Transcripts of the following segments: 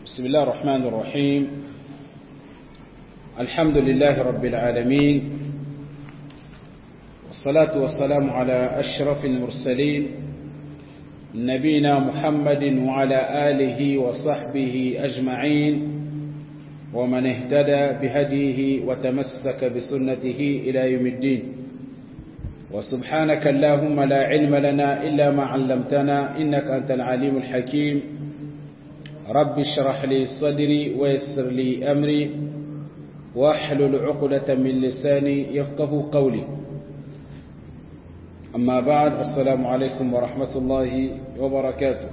بسم الله الرحمن الرحيم الحمد لله رب العالمين والصلاة والسلام على أشرف المرسلين نبينا محمد وعلى آله وصحبه أجمعين ومن اهتدى بهديه وتمسك بسنته إلى يوم الدين وسبحانك اللهم لا علم لنا إلا ما علمتنا إنك أنت العليم الحكيم رب اشرح لي صدري ويسر لي أمري واحلل عقدة من لساني يفقه قولي أما بعد السلام عليكم ورحمة الله وبركاته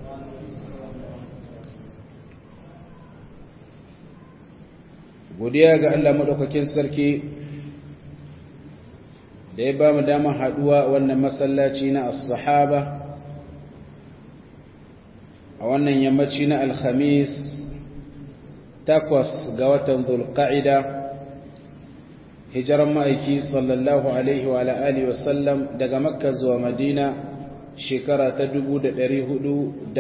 godiya ga Allah maɗaukakin sarki da ya ba mu damar haɗuwa wannan masallaci na as-sahaba a wannan yammaci na alhamis takwas ga watan zulqa'ida hijiran ma'aiki sallallahu alaihi wa alihi wasallam daga makka zuwa madina shekara ta 445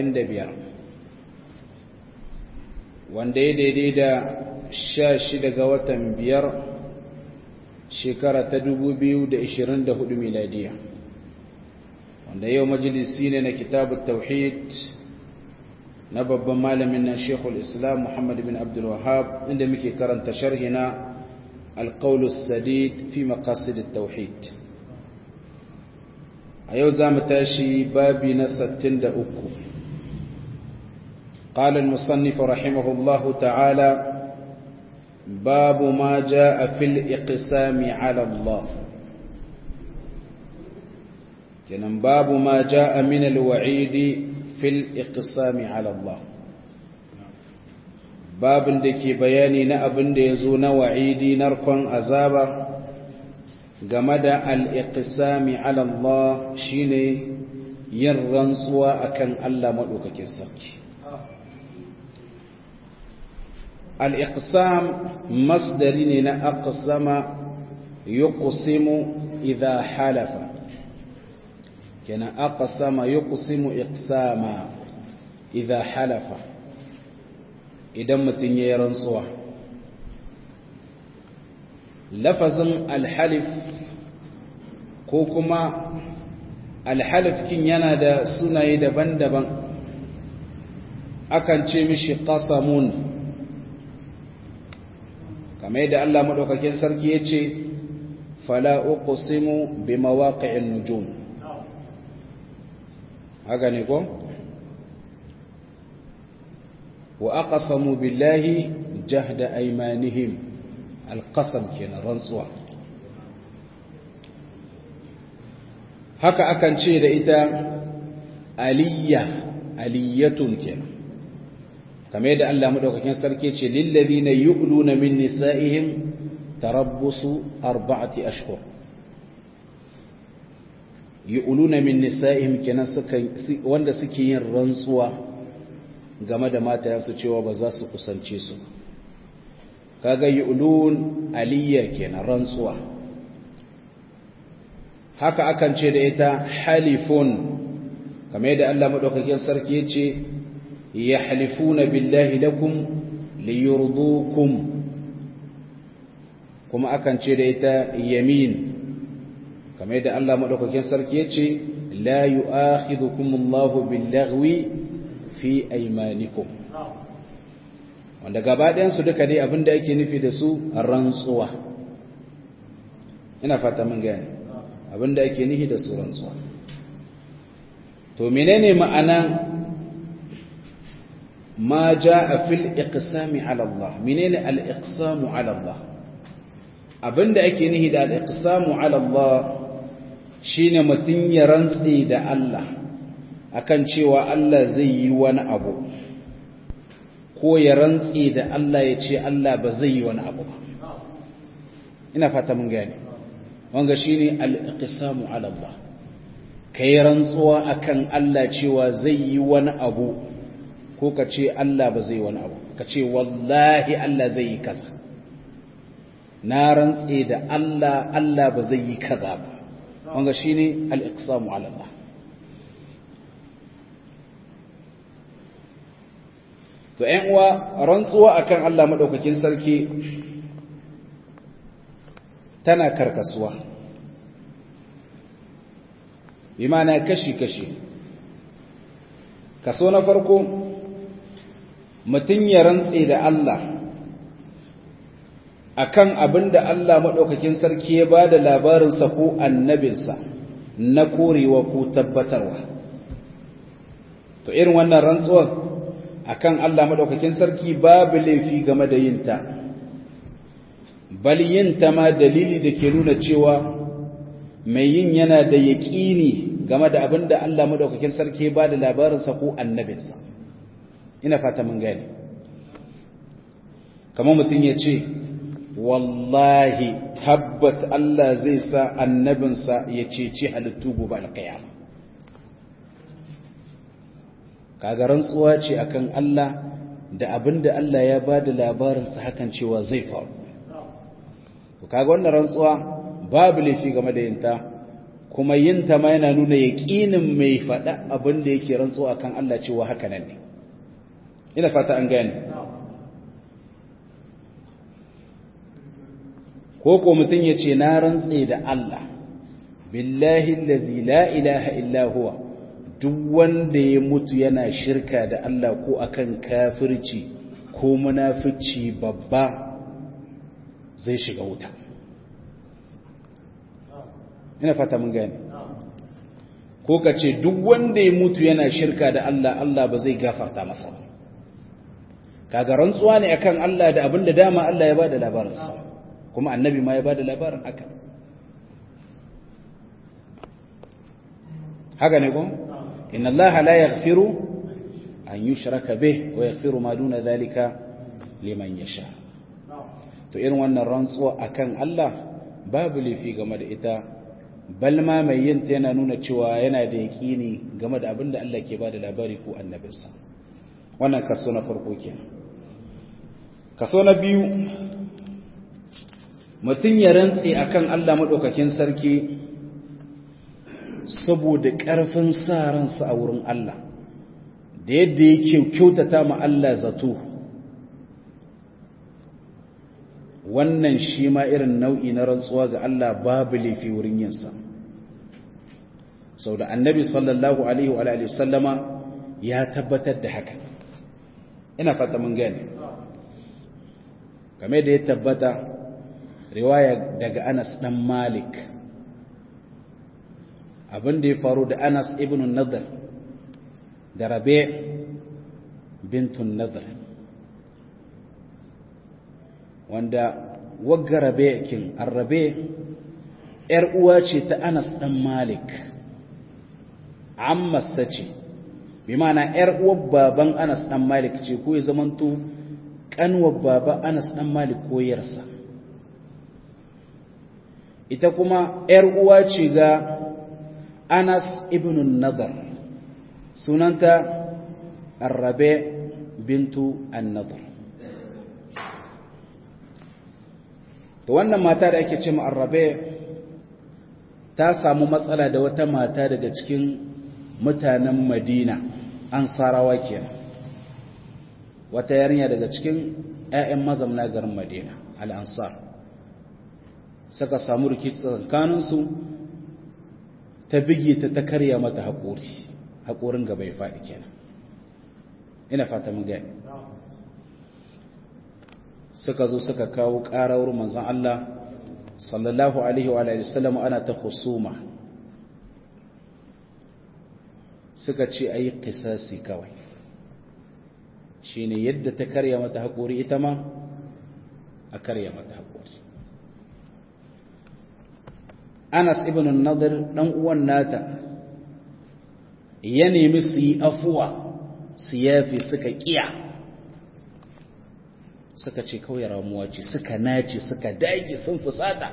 wanda ya daidai da sha shida ga watan biyar shekara ta 2024 miladiya wanda yau majalisi ne na kitabu tauhid na babban malamin nan shekul islam muhammad bin abdul wahab inda muke karanta sharhi na القول السديد في مقاصد التوحيد أيو زامتاشي بابي نستن دأكو قال المصنف رحمه الله تعالى باب ما جاء في الإقسام على الله كان باب ما جاء من الوعيد في الإقسام على الله babin da ke bayani na abin da ya zo na wa'idi narkon azaba game da al'iƙisami alallah shi ne yin rantsuwa a kan Allah maɗaukakin sarki. al'iƙisam masdari ne na aqsama yi ƙusimu idha halafa kenan aqsama yi ƙusimu iqsama idha halafa idan mutum ya yi rantsuwa lafazin alhalif ko kuma alhalifkin yana da sunaye daban-daban akan ce mishi qasamun kamar yadda Allah maɗaukakin sarki ya ce fala uqsimu bi mawaqi'in nujum haka ne ko وأقسموا بالله جهد أيمانهم القسم كنا رنسوا haka akan ce da ita aliyya aliyatun kenan kamar yadda Allah madaukakin sarki ce lillazina yu'luna min nisa'ihim tarabbusu arba'ati ashhur yu'luna min nisa'ihim kenan suka wanda suke yin rantsuwa game da matayensu cewa ba za su kusance su kaga yu'lun aliyya kenan rantsuwa haka akan ce da ita halifun kamar yadda Allah madaukakin sarki yace yahlifuna billahi lakum liyurdukum kuma akan ce da ita yamin kamar yadda Allah madaukakin sarki yace la yu'akhidhukumullahu billaghwi fi aimanikum wanda gabaɗayansu duka dai abinda ake nufi da su rantsuwa ina fata mun gani abinda ake nufi da su rantsuwa to menene ma'ana ma jaa fil iqsami ala Allah menene al iqsamu ala Allah abinda ake nufi da al iqsamu ala Allah shine mutun ya rantsi da Allah akan cewa Allah zai yi wani abu ko ya rantse da Allah ya ce Allah ba zai yi wani abu ba ina fata mun gane wanga shine al-iqsamu ala Allah kai rantsuwa akan Allah cewa zai yi wani abu ko ka ce Allah ba zai yi wani abu ka ce wallahi Allah zai yi kaza na rantse da Allah Allah ba zai yi kaza ba wanga shine al-iqsamu ala Allah to ‘yan uwa rantsuwa akan Allah maɗaukakin sarki tana karkasuwa bi mana kashi-kashi kaso na farko mutum ya rantse da Allah akan abin da Allah maɗaukakin sarki ya ba da labarinsa ko annabinsa na korewa ko tabbatarwa to irin wannan rantsuwar akan Allah maɗaukakin sarki babu laifi game da yinta bal yinta ma dalili da ke nuna cewa mai yin yana da yaƙini game da abin da Allah maɗaukakin sarki ya ba da labarinsa ko annabinsa ina fata mun gani kamar mutum ya ce wallahi tabbat Allah zai sa annabinsa ya ceci halittu gobe alkiyama kaga rantsuwa ce akan Allah da abinda Allah ya bada labarinsa hakan cewa zai faru to kaga wannan rantsuwa babu laifi game da yinta kuma yinta ma yana nuna yaqinin mai fada abinda yake rantsuwa akan Allah cewa haka nan ne ina fata an gane ko ko mutum ya ce na rantse da Allah billahi allazi la ilaha illa huwa duk wanda ya mutu yana shirka da Allah ko akan kafirci ko munafici babba zai shiga wuta ina fata mun gane ko ka ce duk wanda ya mutu yana shirka da Allah Allah ba zai gafarta masa ba kaga rantsuwa ne akan Allah da abinda dama Allah ya bada labarinsa kuma annabi ma ya ba da labarin haka haka ne kun inna allaha la yaghfiru an yushraka bih wa yaghfiru ma duna dhalika liman yasha to irin wannan rantsuwa akan Allah babu lifi game da ita bal ma mai yin ta yana nuna cewa yana da yaqini game da abin da Allah ke ba da labari ko annabinsa wannan kaso na farko kenan kaso na biyu mutum ya rantse akan Allah maɗaukakin sarki saboda ƙarfin sa ransa a wurin Allah da yadda yake kyautata ma Allah zato wannan shi ma irin nau'i na rantsuwa ga Allah babu laifi wurin yinsa sau da annabi sallallahu alaihi wa sallama ya tabbatar da haka ina fata mun gane game da ya tabbata riwaya daga Anas dan Malik abin da ya faru da Anas ibn Nadr da Rabi bintun Nadr wanda wagga Rabi kin Arabe yar uwa ce ta Anas dan Malik amma sace bi ma'ana yar uwar baban Anas dan Malik ce ko ya zamanto kanwar baba Anas dan Malik ko yarsa ita kuma ‘yar uwa ce ga Anas ibn Nadar sunanta Arrabe bintu An-Nadar to wannan mata da ake ce ma Arrabe ta samu matsala da wata mata daga cikin mutanen Madina Ansarawa kenan wata yarinya daga cikin ‘ya'yan mazamna garin Madina al-Ansar suka samu rikici tsakaninsu ta bige ta ta karya mata haƙori haƙorin gaba ya faɗi kenan ina fata mun gani suka zo suka kawo ƙarawar manzon Allah sallallahu alaihi wa alihi wasallam ana ta husuma suka ce ayi qisasi kawai shine yadda ta karya mata haƙori ita ma a karya mata haƙori Anas ibn Nadir dan uwan nata ya nemi su yi afuwa su yafi suka kiya suka ce kawai ramuwa ce suka nace suka dage sun fusata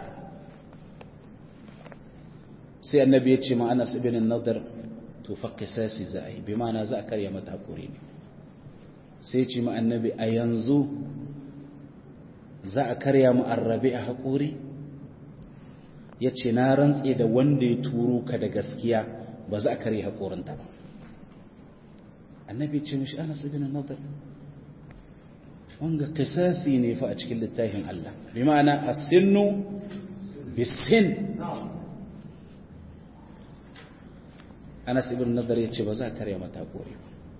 sai annabi ya ce ma Anas ibn Nadir to fa qisasi za a yi bi ma'ana za a karya mata hakuri ne sai ce ma annabi a yanzu za a karya mu arrabi a hakuri ya ce na rantse da wanda ya turo ka da gaskiya ba za a karya haƙorinta ba annabi ce mishi ana sabi na nazar wanga kisasi ne fa a cikin littafin Allah bi ma'ana as-sinnu bis-sin Anas ibn Nadar yace ba za ka karya mata kore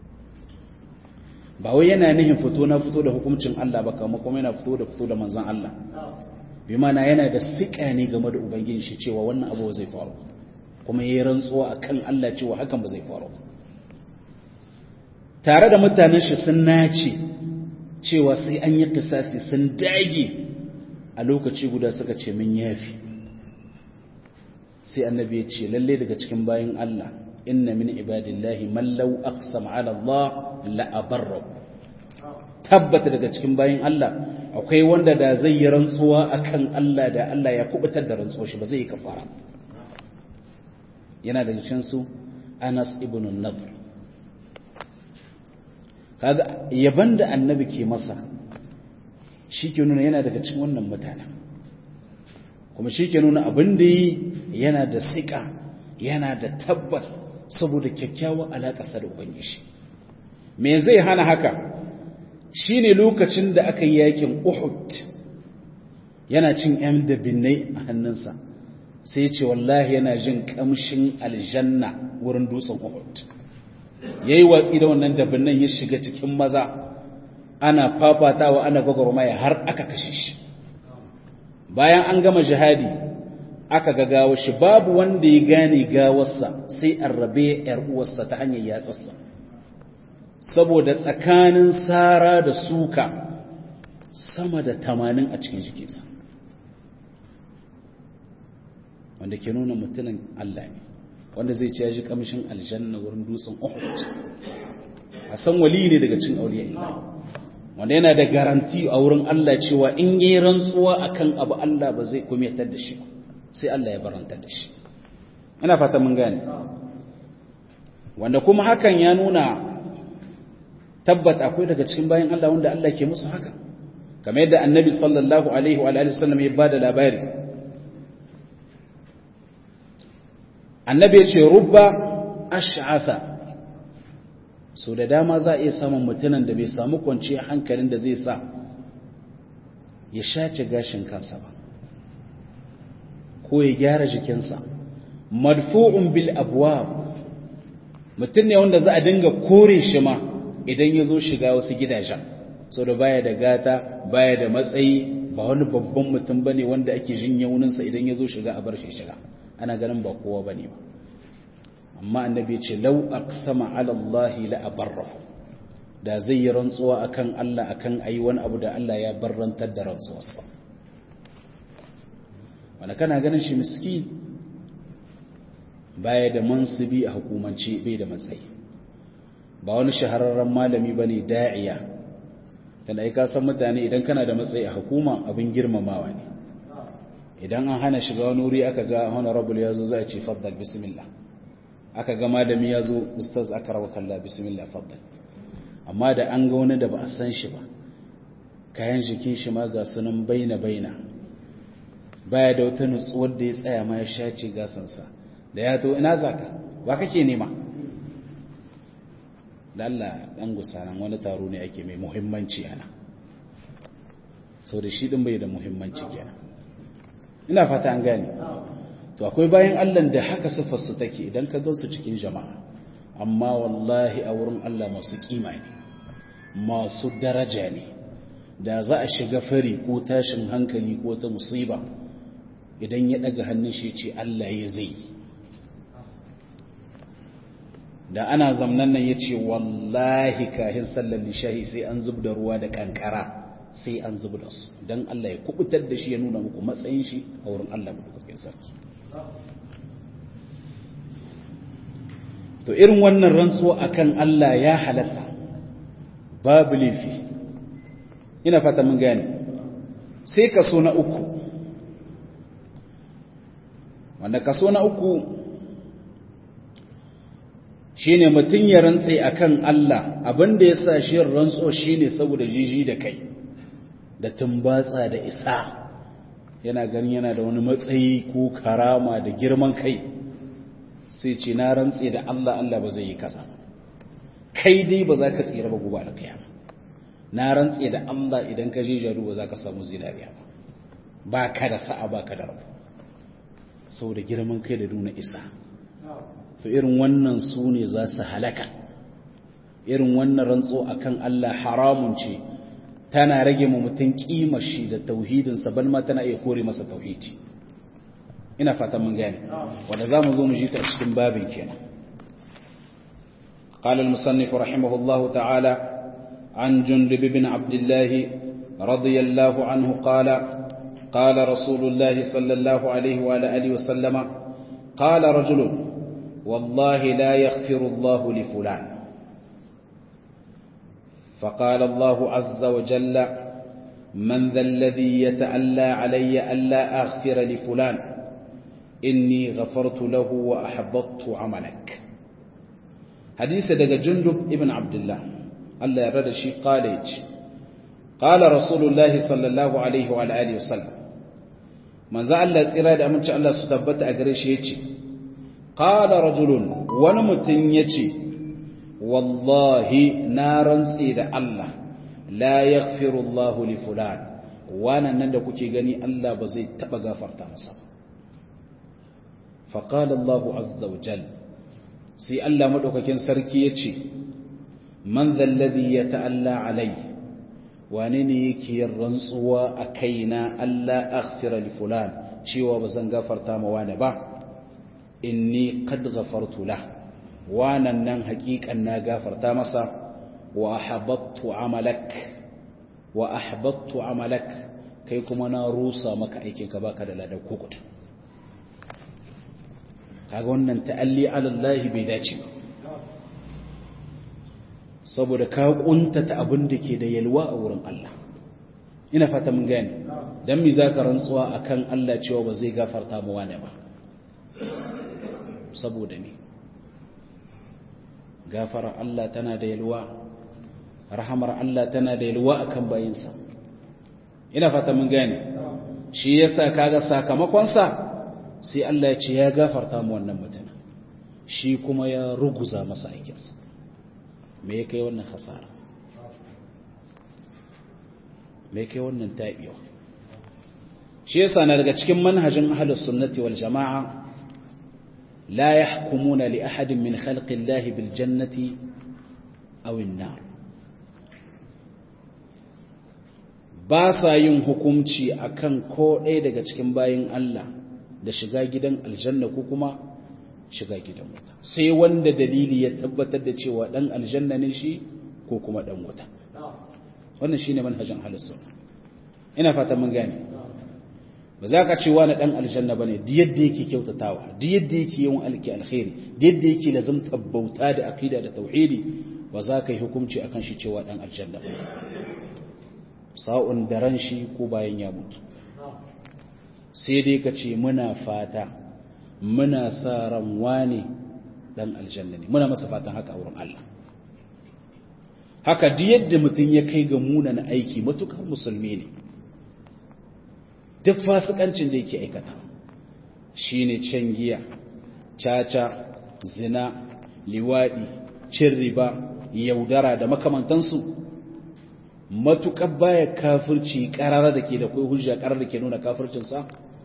ba wai yana nihin fito na fito da hukuncin Allah ba kuma kuma yana fito da fito da manzon Allah bi ma'ana yana da sika ne game da ubangiji shi cewa wannan abu zai faru kuma yayi rantsuwa akan Allah cewa hakan ba zai faru tare da mutanen shi sun nace cewa sai an yi kisasi sun dage a lokaci guda suka ce min yafi sai annabi ya ce lalle daga cikin bayin Allah inna min ibadillahi man law aqsama ala Allah la abarra tabbata daga cikin bayin Allah akwai wanda da zai yi rantsuwa akan Allah da Allah ya kubutar da rantsuwar shi ba zai yi kafara yana daga cikin su Anas ibn Nadr kaga yaban da annabi ke masa shi ke nuna yana daga cikin wannan mutanen kuma shi ke nuna abin da yi yana da siƙa yana da tabbat saboda kyakkyawar alaƙasa da ubangiji me zai hana haka shi ne lokacin da aka yi yakin uhud yana cin yan dabinnai a hannunsa sai ce wallahi yana jin ƙamshin aljanna wurin dutsen uhud ya yi watsi da wannan dabinnan ya shiga cikin maza ana fafatawa ana gwagwarmaya har aka kashe shi bayan an gama jihadi aka ga gawa shi babu wanda ya gane gawarsa sai an rabe yar uwarsa ta hanyar yatsarsa saboda tsakanin sara da suka sama da tamanin a cikin jikinsa wanda ke nuna mutumin Allah ne wanda zai ce ya ji kamshin aljanna wurin dutsen Uhud a san wali ne daga cin auliya Allah wanda yana da garanti a wurin Allah cewa in yi rantsuwa akan abu Allah ba zai kumiyatar da shi sai Allah ya barantar da shi ina fata mun gane wanda kuma hakan ya nuna tabbata akwai daga cikin bayan Allah wanda Allah ke musu haka kamar yadda annabi sallallahu alaihi wa alihi wasallam ya bada labari annabi ya ce rubba ash'atha so da dama za a iya samun mutumin da bai samu kwanciyar hankalin da zai sa ya shace gashin kansa ba ko ya gyara jikinsa madfu'un bil abwab mutum ne wanda za a dinga kore shi ma idan ya zo shiga wasu gidajen so da baya da gata baya da matsayi ba wani babban mutum bane wanda ake jin yauninsa idan ya zo shiga a bar shi shiga ana ganin ba kowa bane ba amma annabi ce lau aqsama ala Allah la abarrahu da zai yi rantsuwa akan Allah akan ayi wani abu da Allah ya barrantar da rantsuwarsa wanda kana ganin shi miskin baya da mansubi a hukumance bai da matsayi ba wani shahararren malami bane da'iya dan ai ka san mutane idan kana da matsayi a hukuma abin girmamawa ne idan an hana shiga wani wuri aka ga honorable yazo za a ce faddal bismillah aka ga malami yazo ustaz aka rawa kalla bismillah faddal amma da an ga wani da ba a san shi ba kayan jikin shi ma ga sunan baina baina baya da wata nutsuwar da ya tsaya ma ya shace gasansa da ya to ina zaka ba kake nema da Allah dan gusanan wani taro ne ake mai muhimmanci ana sau da shi din bai da muhimmanci kenan ina fata an gane to akwai bayan Allah da haka sifar su take idan ka gansu cikin jama'a amma wallahi a wurin Allah masu kima ne masu daraja ne da za a shiga fari ko tashin hankali ko ta musiba idan ya daga hannun shi ce Allah ya zai da ana zamnan nan ya ce wallahi kahin sallar lishahi sai an zub da ruwa da kankara sai an zub da su don Allah ya kubutar da shi ya nuna muku matsayin shi a wurin Allah mutukakin sarki to irin wannan rantsuwa akan Allah ya halatta babu laifi ina fata mun gane sai kaso na uku wanda kaso na uku shine mutum ya rantse akan Allah abinda ya sa shi rantso shine saboda jiji da kai da tumbatsa da isa yana ganin yana da wani matsayi ko karama da girman kai sai ce na rantse da Allah Allah ba zai yi kaza kai dai ba za ka tsira ba gobe alkiyama na rantse da Allah idan ka je jaru ba za ka samu zinariya ba ba ka da sa'a ba ka da rabu saboda girman kai da nuna isa to irin wannan su ne za su halaka irin wannan rantso akan Allah haramun ce tana rage mu mutum kimar shi da tauhidinsa ban ma tana iya kore masa tauhidi ina fatan mun gane wanda za mu zo mu ji ta cikin babin kenan قال المصنف رحمه الله تعالى عن جندب بن عبد الله رضي الله عنه قال قال رسول الله صلى الله عليه وعلى آله وسلم قال رجل والله لا يغفر الله لفلان فقال الله عز وجل من ذا الذي يتألى علي ألا أغفر لفلان إني غفرت له وأحبطت عملك حديث دقى جندب ابن عبد الله الله يرد شيء قال قال رسول الله صلى الله عليه وعلى آله وسلم من ذا الله سيراد أمنش الله ستبت أقريش يتي قال رجل ونمتن يتي والله نارا سيد الله لا يغفر الله لفلان وانا نندى كتي غني الله بزي تبا غفرتا مسا فقال الله عز وجل سي الله مدوكاكين سركي يتي من ذا الذي يتألى علي وانني يكي الرنسوا أكينا ألا أغفر لفلان شيوا بزن غفرتا موانا با إني قد غفرت له وانا نن حقيقا نا غفرتا مسا وأحبطت عملك وأحبطت عملك kai kuma na rusa maka aikin ka baka da ladan kukuta kaga wannan ta'alli ala Allah bai dace ba saboda ka kuntata abin da ke da yalwa a wurin Allah ina fata mun gane dan mi zaka rantsuwa akan Allah cewa ba zai gafarta mu wane ba saboda ne gafara Allah tana da yalwa rahamar Allah tana da yalwa akan bayinsa ina fata mun gane shi yasa kaga sakamakon sa sai Allah ya ce ya gafarta mu wannan mutum shi kuma ya ruguza masa aikinsa me ya kai wannan hasara me ya kai wannan tabiwa shi yasa na daga cikin manhajin ahlus sunnati wal jamaa la yahkumuna li ahadin min khalqi Allah bil jannati aw an-nar ba sa yin hukunci akan ko ɗaya daga cikin bayin Allah da shiga gidan aljanna ko kuma shiga gidan wuta sai wanda dalili ya tabbatar da cewa dan aljanna ne shi ko kuma dan wuta wannan shine manhajin halussu ina fata mun gane ba za ka ce wani dan aljanna bane duk yadda yake kyautatawa duk yadda yake yin alki alkhairi duk yadda yake lazumta bauta da aqida da tauhidi ba za ka yi hukunci akan shi cewa dan aljanna ba sa'un da ran shi ko bayan ya mutu sai dai ka ce muna fata muna sa ran wane dan aljanna ne muna masa fatan haka a wurin Allah haka duk yadda mutum ya kai ga munana aiki matukar musulmi ne duk fasikancin da yake aikata shine can giya caca zina liwadi cin riba yaudara da makamantansu matukar baya kafirci karara da ke da kai hujja karara da ke nuna kafircinsa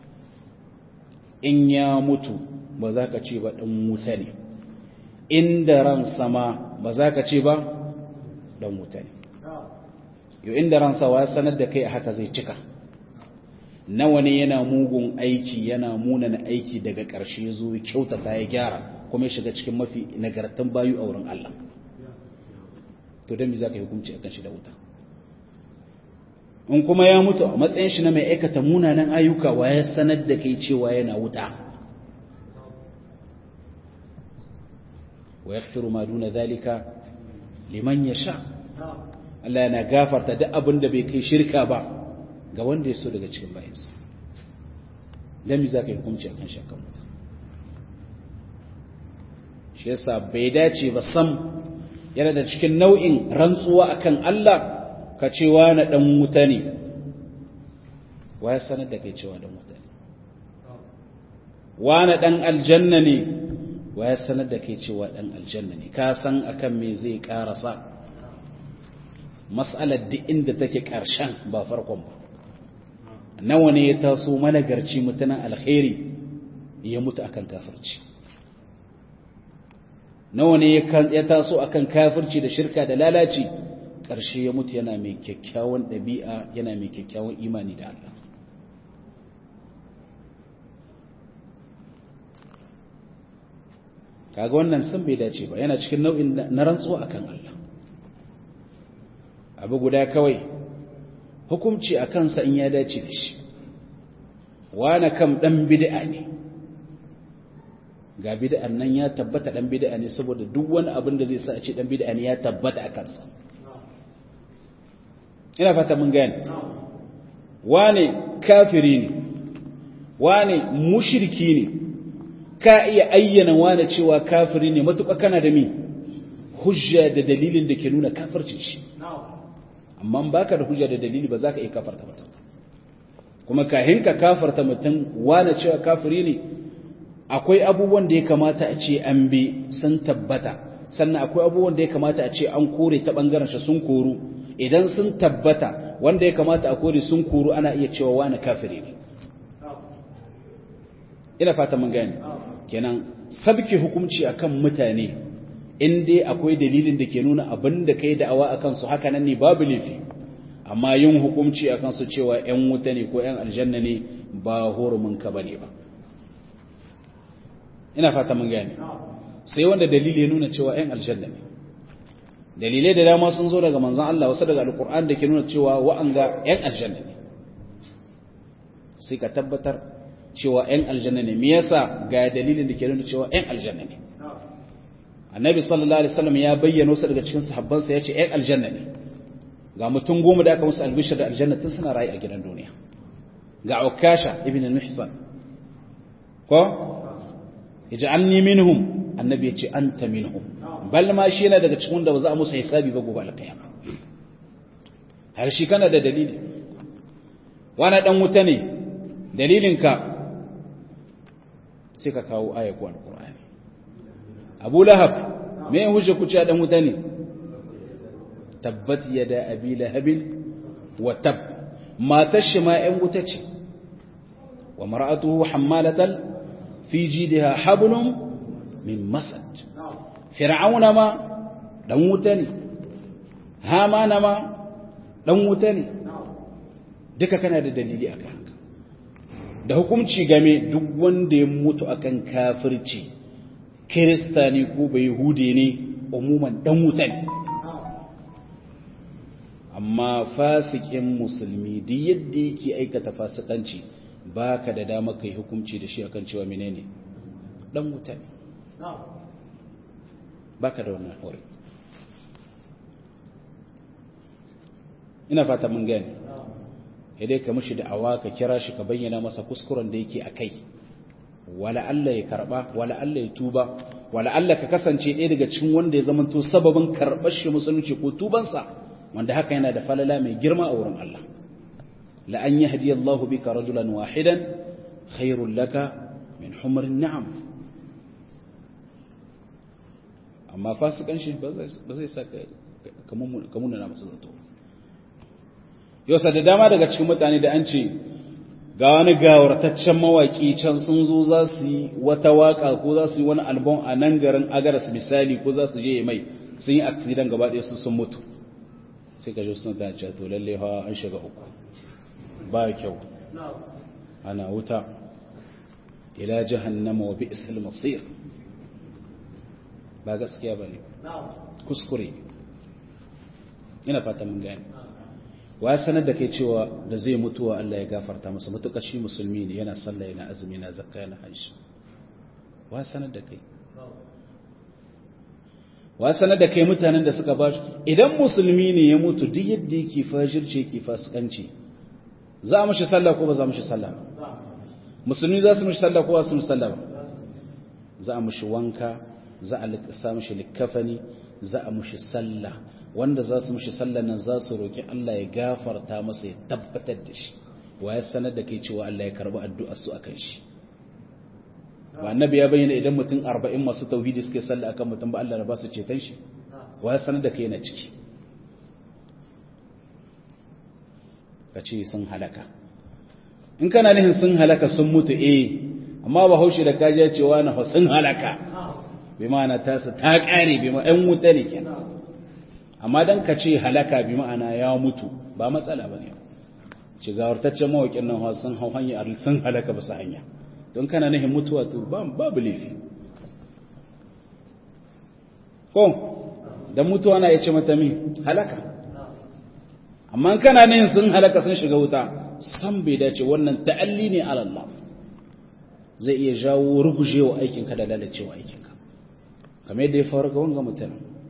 in ya mutu ba za ka ce ba ɗan wuta ne inda ran sama ba za ka ce ba ɗan wuta ne yau inda ran sawa sanar da kai a haka zai cika nawa ne yana mugun aiki yana munana aiki daga ƙarshe zo kyautata ya gyara kuma ya shiga cikin mafi nagartan bayu a wurin Allah to don me za ka yi hukunci a kan shi da wuta in kuma ya mutu a matsayin shi na mai aikata munanan ayyuka wa ya sanar da kai cewa yana wuta wa yaghfiru ma duna zalika liman yasha Allah yana gafarta duk abin da bai kai shirka ba ga wanda ya so daga cikin bayansa dan me zaka yi hukunci akan shakkan wuta shi yasa bai dace ba sam yana da cikin nau'in rantsuwa akan Allah ka ce na ɗan wuta ne wa ya sanar da kai cewa ɗan wuta ne na ɗan aljanna ne wa ya sanar da kai cewa ɗan aljanna ne ka san akan me zai ƙarasa mas'alar duk inda take ƙarshen ba farkon ba nawa ne ya taso managarci mutanen alkhairi ya mutu akan kafirci nawa ne ya taso akan kafirci da shirka da lalaci ƙarshe ya mutu yana mai kyakkyawan ɗabi'a yana mai kyakkyawan imani da Allah kaga wannan sun bai dace ba yana cikin nau'in na rantsuwa akan Allah abu guda kawai hukumci a kansa in ya dace da shi wane kam dan bid'a ne ga bid'an nan ya tabbata dan bid'a ne saboda duk wani abin da zai sa a ce dan bid'a ne ya tabbata a kansa ina fata mun gane wane kafiri ne wane mushriki ne ka iya ayyana wane cewa kafiri ne matuƙa kana da mi hujja da dalilin da ke nuna kafircin shi amma baka da hujja da dalili ba za ka iya kafarta mutum kuma kahin ka kafarta mutum wane cewa kafiri ne akwai abubuwan da ya kamata a ce an bi sun tabbata sannan akwai abubuwan da ya kamata a ce an kore ta bangaren shi sun koru idan sun tabbata wanda ya kamata a kore sun koru ana iya cewa wane kafiri ne ina fata mun gane kenan sabke hukunci akan mutane in dai akwai dalilin da ke nuna abin da kai da'awa akan su haka nan ne babu laifi amma yin hukunci akan su cewa ƴan wuta ne ko ƴan aljanna ne ba hurumin ka bane ba ina fata mun gane sai wanda dalili ya nuna cewa ƴan aljanna ne dalilai da dama sun zo daga manzon Allah wasu daga alqur'an da ke nuna cewa wa'anga ƴan aljanna ne sai ka tabbatar cewa ‘yan aljanna ne, me yasa ga dalilin da ke nuna cewa ‘yan aljanna ne. Annabi sallallahu Alaihi wasallam ya bayyana wasu daga cikin sahabbansa ya ce ‘yan aljanna ne, ga mutum goma da aka musu albishir da aljanna tun suna rayu a gidan duniya. Ga Ukasha ibn al-Mihsan, ko? Ija'alni minhum, annabi ya ce anta minhum. Bal ma shi yana daga cikin da ba za a musu hisabi ba gobe alƙiyama. Har shi kana da dalili. Wani dan wuta ne, dalilinka sai ka kawo ayyaku alkur'ani abu lahab me ya hujja kuce dan wuta ne tabbat yada abi lahabin wa tab matar shi ma yan wuta ce wa mar'atuhu hammalatal fi jidha hablum min masad fir'auna ma dan wuta ne hamana ma dan wuta ne duka kana da dalili akan haka da hukunci game duk wanda ya mutu akan kafirci kirista ne ko bai hude ne umuman dan wuta ne amma fasikin musulmi duk yadda yake aikata fasikanci baka da dama kai hukunci da shi akan cewa menene dan wuta ne baka da wannan hore ina fata mun gane dai ka mishi da'awa ka kira shi ka bayyana masa kuskuren da yake a kai wala Allah ya karba wala Allah ya tuba wala Allah ka kasance ɗaya daga cikin wanda ya zamanto sababin karɓar shi musulunci ko tubansa wanda haka yana da falala mai girma a wurin Allah la an yahdi Allah bika rajulan wahidan khairul laka min humrin na'am amma fasikan shi ba zai sa ka munana masa zato yau da dama daga cikin mutane da an ce ga wani gawartaccen mawaƙi can sun zo za su yi wata waƙa ko za su yi wani albon a nan garin agaras misali ko za su je mai sun yi aksidan gaba ɗaya sun mutu sai ka ji suna ta ce to lalle hawa an shiga uku ba kyau ana wuta ila jahannama wa bi'sal masir ba gaskiya bane kuskure ina fata mun gane wa ya sanar da kai cewa da zai mutuwa Allah ya gafarta masa matuƙar shi musulmi ne yana sallah yana azumi yana zakka yana hajji wa ya sanar da kai wa ya sanar da kai mutanen da suka ba idan musulmi ne ya mutu duk yadda yake fajirce yake fasikanci za a mashi sallah ko ba za a mashi sallah musulmi za su mashi sallah ko ba su mashi sallah ba za a mashi wanka za a sa mashi likafani za a mashi sallah wanda za su mushi sallan nan za su roƙi Allah ya gafarta masa ya tabbatar da shi wa ya sanar da kai cewa Allah ya karbi addu'ar su akan shi ba annabi ya bayyana idan mutum 40 masu tauhidi suke sallah akan mutum ba Allah ya ba su ceton shi wa ya sanar da kai yana ciki ka ce sun halaka in kana nihin sun halaka sun mutu eh amma ba haushe da kaji cewa na sun halaka bi ma'ana ta su ta kare bi ma'ana ɗan wuta ne kenan amma dan ka ce halaka bi ma'ana ya mutu ba matsala ba ne ce gawartaccen mawaƙin nan sun hau hanya sun halaka ba su hanya don kana nihin mutuwa to babu laifi ko dan mutuwa na ya ce mata min halaka amma kana nihin sun halaka sun shiga wuta san bai dace wannan ta'alli ne ala Allah zai iya jawo rugujewa aikinka da lalacewa aikinka kamar yadda ya faru ga wanga mutum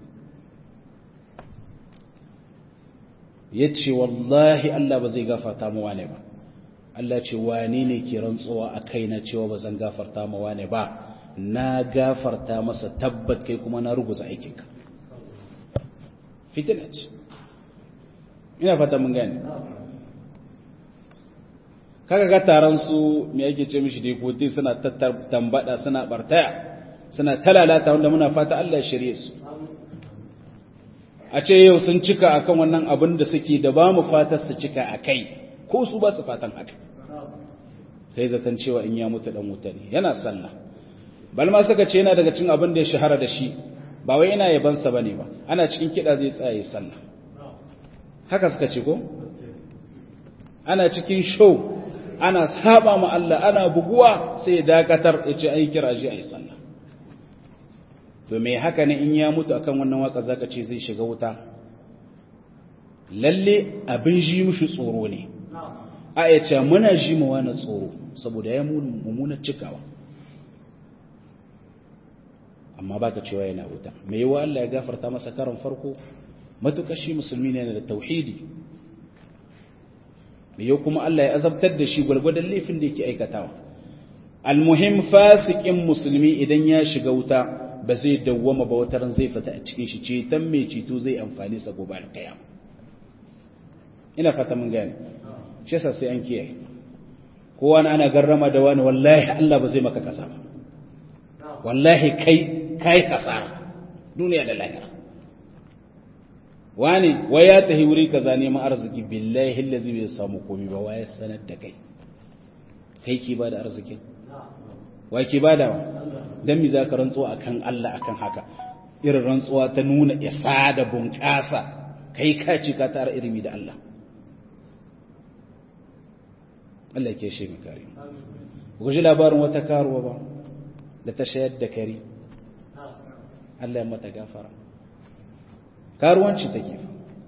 ya ce wallahi Allah ba zai gafarta mu wane ba Allah ce wane ne ke rantsuwa a kaina cewa ba zan gafarta mu wane ba na gafarta masa tabbat kai kuma na ruguza aikinka fitina ce ina fata mun gane kaga ga taron su me yake ce mishi dai kote suna tambada suna bartaya suna talalata wanda muna fata Allah ya shirye su a ce yau sun cika akan wannan abin da suke da ba mu fatar su cika akai ko su ba su fatan haka sai zaton cewa in ya mutu dan wuta ne yana sallah bal ma suka ce yana daga cikin abin da ya shahara da shi ba wai ina yabansa bane ba ana cikin kida zai tsaye sallah haka suka ce ko ana cikin show ana saba ma Allah ana buguwa sai ya dakatar ya ce ai kira shi ai sallah to me haka ne in ya mutu akan wannan waka zaka ce zai shiga wuta lalle abin ji mushi tsoro ne a ya ce muna ji mu wani tsoro saboda ya mummunar cikawa amma baka cewa yana wuta me yawa Allah ya gafarta masa karon farko matukar shi musulmi ne da tauhidi yau kuma Allah ya azabtar da shi gwargwadon laifin da yake aikatawa almuhim fasikin musulmi idan ya shiga wuta ba zai dawwama ba wataran zai fita a cikin shi ceton mai ceto zai amfani sa gobe alkiyama ina fata mun gane shi yasa sai an kiyaye kowa na ana garrama da wani wallahi Allah ba zai maka kasa ba wallahi kai kai kasara duniya da lahira wani wai ya tahi wuri kaza neman arziki billahi allazi bai samu komai ba waye sanar da kai kai ki bada arzikin wai ki bada wa dan mi zaka rantsuwa akan Allah akan haka irin rantsuwa ta nuna isa da bunƙasa kai ka ci ka tara irimi da Allah Allah ke shi mai kare ku ji labarin wata karuwa ba da ta shayar da kari Allah ya mata gafara karuwanci take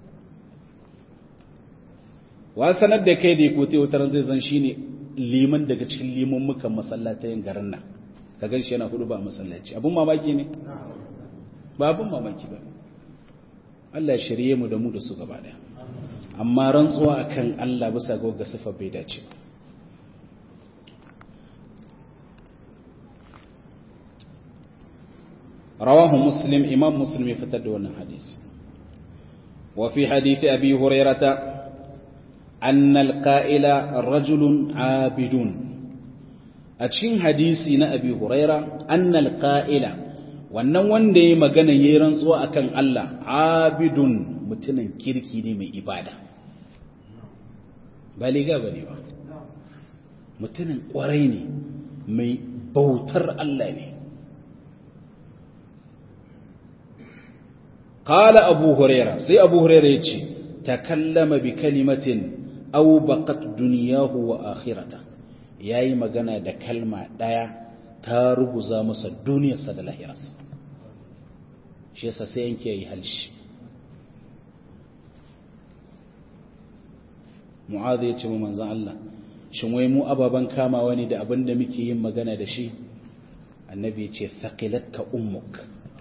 wa sanar da kai da ya kote wutar zai zan shi ne liman daga cikin liman mukan masallatayin garin nan ka gan shi yana hudu ba masallaci abun mamaki ne ba abun mamaki ba Allah ya shirye mu da mu da su gaba daya amma rantsuwa akan Allah bisa ga ga sifa bai dace ba رواه مسلم إمام مسلم يفتد وانا حديث وفي حديث أبي هريرة أن القائل رجل عابد أتشين حديثنا أبي هريرة أن القائل wannan wanda ya magana ya yi rantsuwa akan Allah abidun mutumin kirki ne mai ibada ba liga ba ne ba mutumin kwarai ne mai bautar Allah ne قال أبو هريرة سي أبو هريرة يتشي تكلم بكلمة أو بقت دنياه وآخرته yayi magana da kalma daya ta ruguza masa duniyarsa da lahirarsa shi yasa sai yanke yayi halshi mu'adh ya ce mu manzon Allah shin wai mu ababan kamawa ne da abin da muke yin magana da shi annabi ya ce thaqilatka ummuk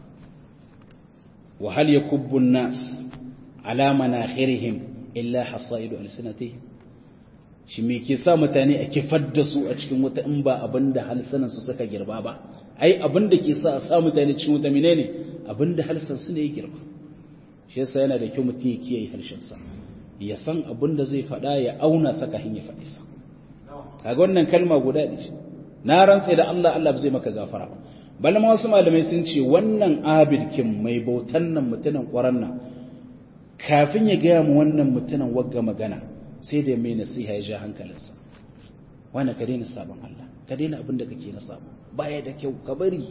وهل يكب الناس على مناخرهم إلا حصائد ألسنتهم shi me ke sa mutane a kifar da su a cikin wata in ba abin da halsanan su suka girba ba ai abin da ke sa a sa mutane cikin wata menene abin da halsan su ne ya girba shi yasa yana da kyau mutum ya kiyaye harshen sa ya san abin da zai faɗa ya auna saka hin ya faɗi sa kaga wannan kalma guda ne na rantse da Allah Allah ba zai maka gafara ba balma wasu malamai sun ce wannan abidkin mai bautan nan mutumin ƙwaron nan kafin ya gaya mu wannan mutumin wagga magana sai da mai nasiha ya ja hankalinsa wani ka daina sabon Allah ka daina abin da kake na sabo baya da kyau ka bari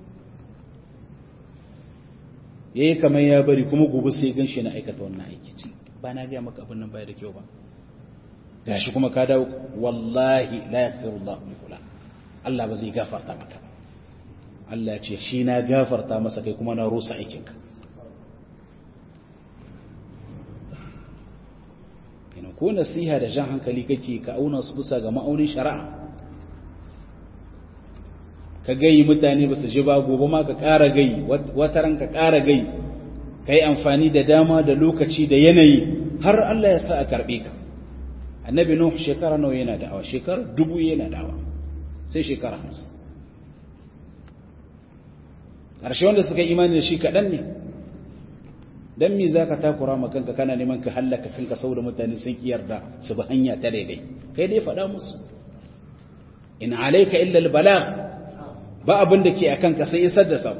yayi kamar ya bari kuma gobe sai gan shi na aikata wannan aiki ce ba na ga maka abin nan baya da kyau ba gashi kuma ka dawo wallahi la yaghfiru Allah li fulan Allah ba zai gafarta maka ba Allah ya ce shi na gafarta masa kai kuma na rusa aikinka ina ko nasiha da jan hankali kake ka auna su bisa ga ma'aunin shari'a ka gayi mutane ba su ji ba gobe ma ka ƙara gayi wataran ka ƙara gayi ka yi amfani da dama da lokaci da yanayi har Allah ya sa a karɓe ka annabi nuh shekara nawa yana da'awa shekara dubu yana da'awa sai shekara hamsin ƙarshe wanda suka imani da shi kaɗan ne don mi za ka takura ma kanka kana neman ka hallaka kanka sau da mutane sun ƙi yarda su bi hanya ta daidai kai dai faɗa musu in alaika illa albalagh ba abin da ke a kanka sai isar da sako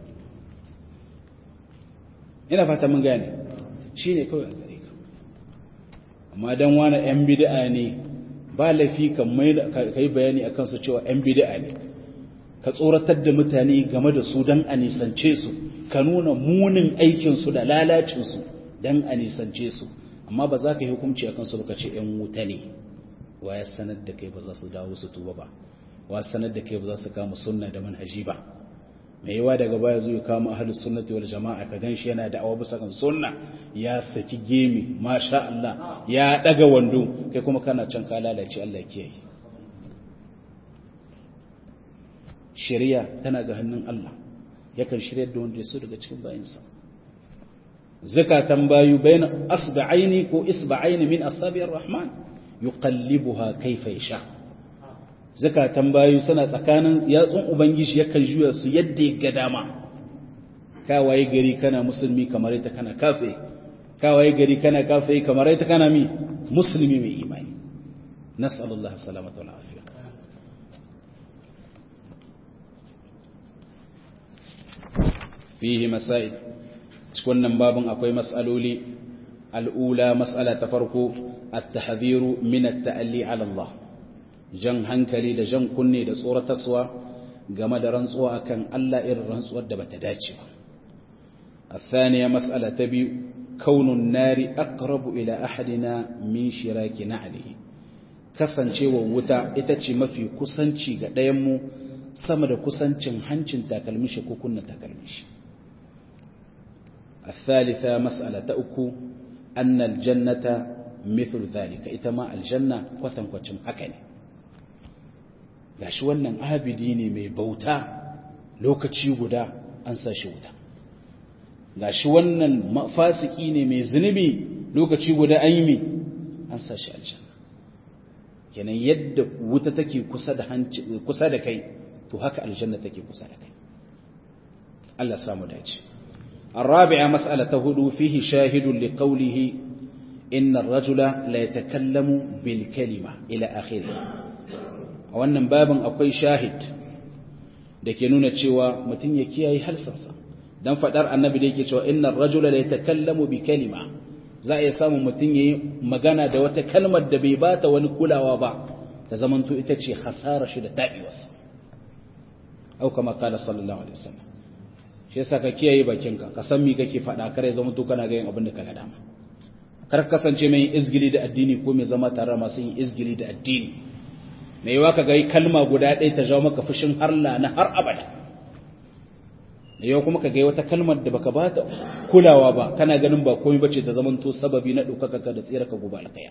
ina fata mun gane shine kawai a gare ka amma dan wani yan bid'a ne ba lafi kan mai kai bayani akan su cewa yan bid'a ne ka tsoratar da mutane game da su don a nisance su ka nuna munin aikinsu da lalacinsu don a nisance su amma ba za ka yi hukunci a kansu ka ce ‘yan wuta ne wa ya sanar da kai ba za su dawo su tuba ba wa sanar da kai ba za su kama sunna da manhaji ba mai yawa daga baya zuwa kama ahalus sunnati wal jama'a ka gan shi yana da awa bisa kan sunna ya saki gemi masha Allah ya daga wando kai kuma kana can ka lalace Allah ya kiyaye shari'a tana ga hannun Allah yakan shiryar da wanda ya so daga cikin bayinsa zakatan bayu bayan asba'aini ko isba'aini min asabi'ir rahman yuqallibuha kayfa yasha zakatan bayu suna tsakanin yatsun ubangiji yakan juya su yadda ya ga dama ka waye gari kana musulmi kamar ita kana kafe ka waye gari kana kafe kamar ita kana mi musulmi mai imani nas'alullah salamata wal afiya fihi masail cikin nan babin akwai mas'aloli al'ula mas'ala ta farko at-tahdhiru min at-ta'alli 'ala Allah jan hankali da jan kunne da tsoratarwa game da rantsuwa akan Allah irin rantsuwar da bata dace ba الثانية مسألة تبي كون النار أقرب إلى أحدنا من شراك نعله kasancewa wuta ita ce mafi kusanci ga ɗayanmu sama da kusancin hancin takalmishi ko kunna takalmishi الثالثة مسألة أكو أن الجنة مثل ذلك إتما الجنة قتن قتن أكني gashi wannan abidi ne mai bauta lokaci guda an sa shi wuta gashi wannan fasiki ne mai zunubi lokaci guda an yi mi an sa shi aljanna kenan yadda wuta take kusa da hanci kusa da kai to haka aljanna take kusa da kai Allah samu dace الرابعة مسألة هدو فيه شاهد لقوله إن الرجل لا يتكلم بالكلمة إلى آخره wannan babin akwai shahid da ke nuna cewa mutum ya kiyaye halsansa don faɗar annabi da yake cewa inna rajula la yatakallamu bi kalima za a iya samun mutum yayi magana da wata kalmar da bai bata wani kulawa ba ta zamanto ita ce hasara shi da tabiwarsa au kama kala sallallahu alaihi wasallam shi yasa ka kiyaye bakinka ka san me kake faɗa kare zama to kana ga yin abin da kana dama kar kasance mai izgili da addini ko mai zama tare masu yin izgili da addini mai yawa ka ga kalma guda ɗaya ta jawo maka fushin harla na har abada da yau kuma ka ga wata kalmar da baka bata kulawa ba kana ganin ba komai bace ta zamanto sababi na ɗaukaka ka da tsira ka gobe alƙaya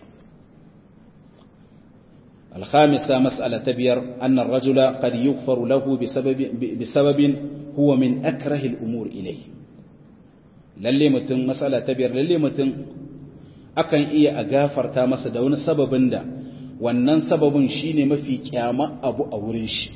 الخامسة مسألة بير أن الرجل قد يغفر له بسبب, بسبب هو من أكره الأمور إليه lalle mutum matsala ta biyar lalle mutum akan iya a gafarta masa da wani sababin da wannan sababin shine mafi kyama abu a wurin shi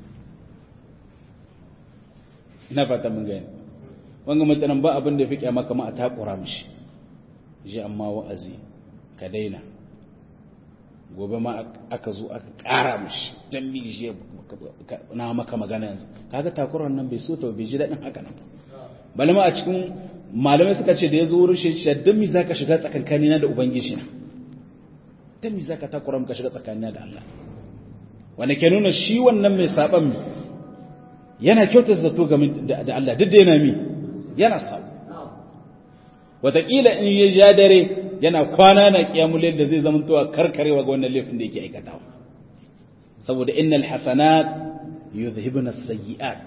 ina fata mun gani wanga mutanen ba abin da fi kyama kama a takura mishi ji amma wa'azi ka daina gobe ma aka zo aka ƙara mishi don milishi na maka magana yanzu kaga takurar nan bai so ta bai ji daɗin haka nan bali ma a cikin malamai suka ce da ya zo wurin shi don mi za ka shiga tsakankani na da ubangiji na dan me zaka takura ka shiga tsakanin da Allah wanda ke nuna shi wannan mai saban yana kyautar zato game da Allah duk da yana mi yana sabo wataƙila in ya ja dare yana kwana na kiyamul da zai zama towa karkarewa ga wannan laifin da yake aikatawa saboda innal hasanat yuzhibuna as-sayyi'at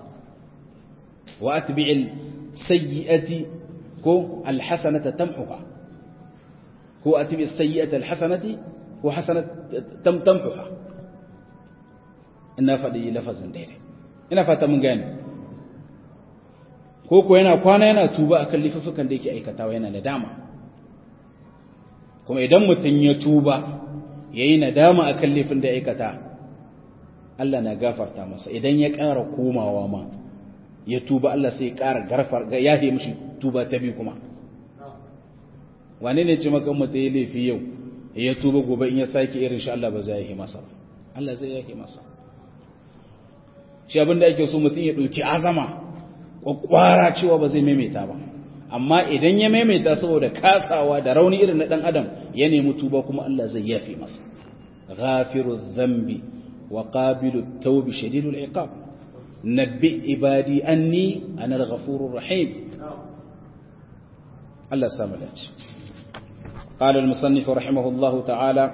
wa atbi'il sayyi'ati ko al-hasanata tamhuha ko atbi'is sayyi'ata al-hasanati ko hasanat tam tamhuha ina faɗi lafazin daidai ina fata mun gane ko ko yana kwana yana tuba akan lifufukan da yake aikatawa yana nadama kuma idan mutum ya tuba yayi nadama akan lifin da aikata Allah na gafarta masa idan ya ƙara komawa ma ya tuba Allah sai ya ƙara garfar ga yafe mishi tuba ta biyu kuma wane ne ce maka mutum ya laifi yau ya tuba gobe in ya sake irin shi Allah ba zai yi masa Allah zai yake masa shi abin da ake so mutum ya ɗauki azama kwakwara cewa ba zai maimaita ba amma idan ya maimaita saboda kasawa da rauni irin na ɗan adam ya nemi tuba kuma Allah zai yafe masa ghafiru dhanbi wa qabilu tawbi shadidul iqab nabbi ibadi anni ana al-ghafurur rahim Allah samu dace قال المصنف رحمه الله تعالى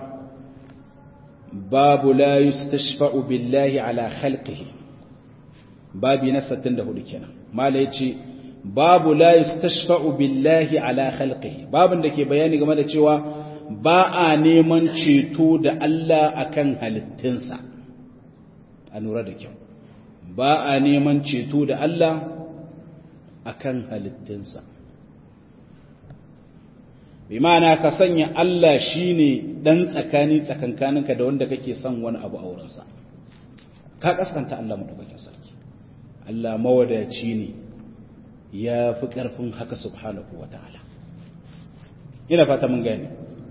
باب لا يستشفع بالله على خلقه babi na 64 kenan mala yace babu la yustashfa'u billahi ala khalqihi babin da ke bayani game da cewa ba a neman ceto da Allah akan halittunsa a lura da kyau ba a neman ceto da Allah akan halittunsa bi ma'ana ka sanya Allah shine dan tsakani tsakankaninka da wanda kake son wani abu a wurinsa ka kaskanta Allah madaukakin sarki Allah mawadaci ne ya fi ƙarfin haka subhanahu wa ta'ala. Ina fata mun gani.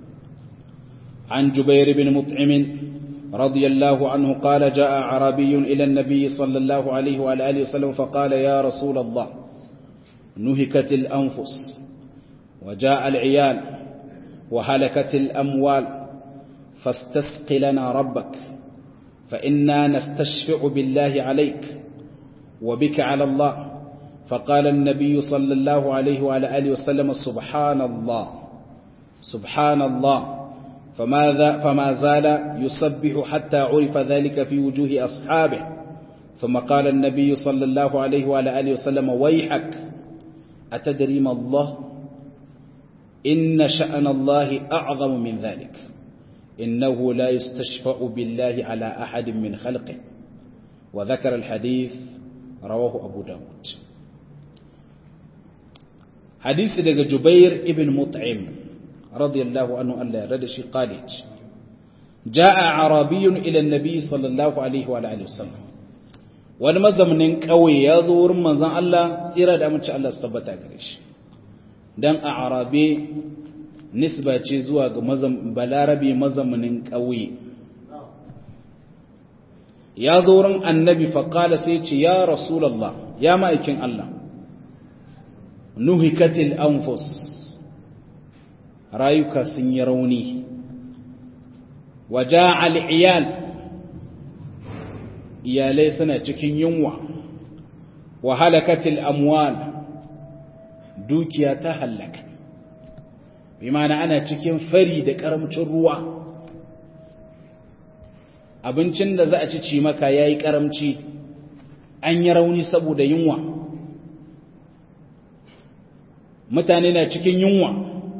An Jubair bin Mut'imin radiyallahu anhu qala jaa arabiyyun ila an-nabiy sallallahu alayhi wa alihi wasallam fa qala ya rasul Allah nuhikat al-anfus wa jaa al-'iyal wa halakat al-amwal fastasqi lana rabbak fa inna nastashfi'u billahi alayk وبك على الله فقال النبي صلى الله عليه وعلى آله وسلم سبحان الله سبحان الله فماذا فما زال يسبح حتى عرف ذلك في وجوه أصحابه ثم قال النبي صلى الله عليه وعلى آله وسلم ويحك أتدري ما الله إن شأن الله أعظم من ذلك إنه لا يستشفع بالله على أحد من خلقه وذكر الحديث rawahu abu dawud hadisi daga jubair ibn mut'im radiyallahu anhu Allah ya rada shi qalid jaa arabiyyun ila an-nabi sallallahu alaihi wa alihi wasallam wani mazaunin kauye ya zo wurin manzon Allah tsira da amince Allah su tabbata gare shi dan a arabe nisba ce zuwa ga balarabi mazaunin kauye ya zo wurin annabi faƙala sai ce ya rasulallah ya ma'aikin Allah nuhikatil anfus rayuka sun yi rauni waja al'iyal iyalai suna cikin yunwa wa halakatil amwal dukiya ta hallaka bi mana ana cikin fari da ƙaramcin ruwa abincin da za a ci ci maka ya yi ƙaramci an yi rauni saboda yunwa mutane na cikin yunwa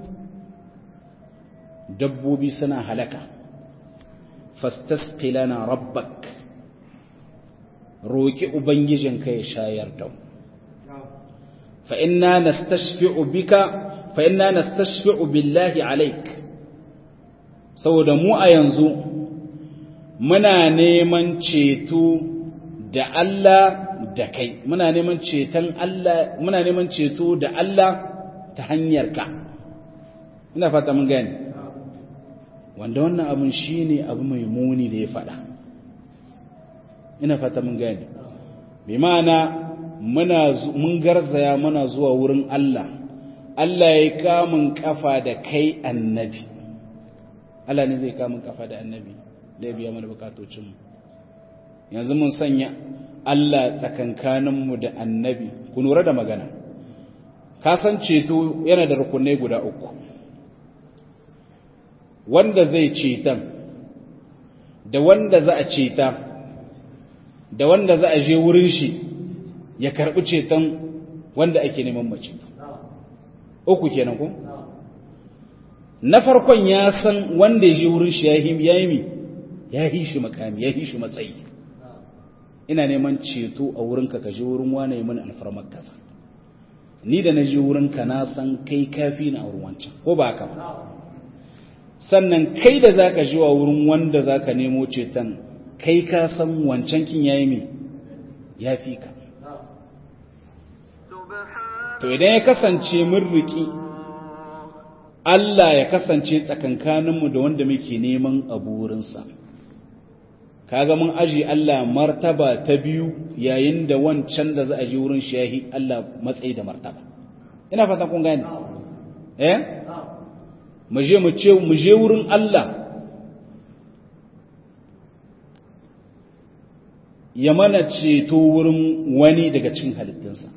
dabbobi suna halaka fastasqilana rabbak roki ubangijinka ya shayar da fa inna nastashfi'u bika fa inna nastashfi'u billahi alaik saboda mu a yanzu muna neman ceto da Allah da kai muna neman ceton Allah muna neman ceto da Allah ta hanyar ka ina fata mun gane wanda wannan abun shine abu mai muni da ya fada ina fata mun gane bi ma'ana muna mun garzaya muna zuwa wurin Allah Allah ya kamun kafa da kai annabi Allah ne zai kamun kafa da annabi da ya biya mana bukatocinmu yanzu mun sanya Allah tsakankaninmu da annabi ku lura da magana ka san ceto yana da rukunai guda uku wanda zai cetan da wanda za a ceta da wanda za a je wurin shi ya karɓi ceton wanda ake neman mace uku kenan ko na farkon ya san wanda ya je wurin shi ya yi mi ya yi shi makami ya yi shi matsayi ina neman ceto a wurinka ka je wurin wane yi mini alfarmar kasa ni da na je wurinka na san kai kafi na wurin wancan ko ba haka ba sannan kai da za ka ji wa wurin wanda za ka nemo ceton kai ka san wancan kin yayi mi ya fi ka to idan ya kasance mun riki Allah ya kasance tsakankaninmu da wanda muke neman abu wurinsa kaga mun aji Allah martaba ta biyu yayin da wancan da za a ji wurin shi yahi Allah matsayi da martaba ina fatan kun gane eh mu je mu ce mu je wurin Allah ya mana ceto wurin wani daga cikin halittunsa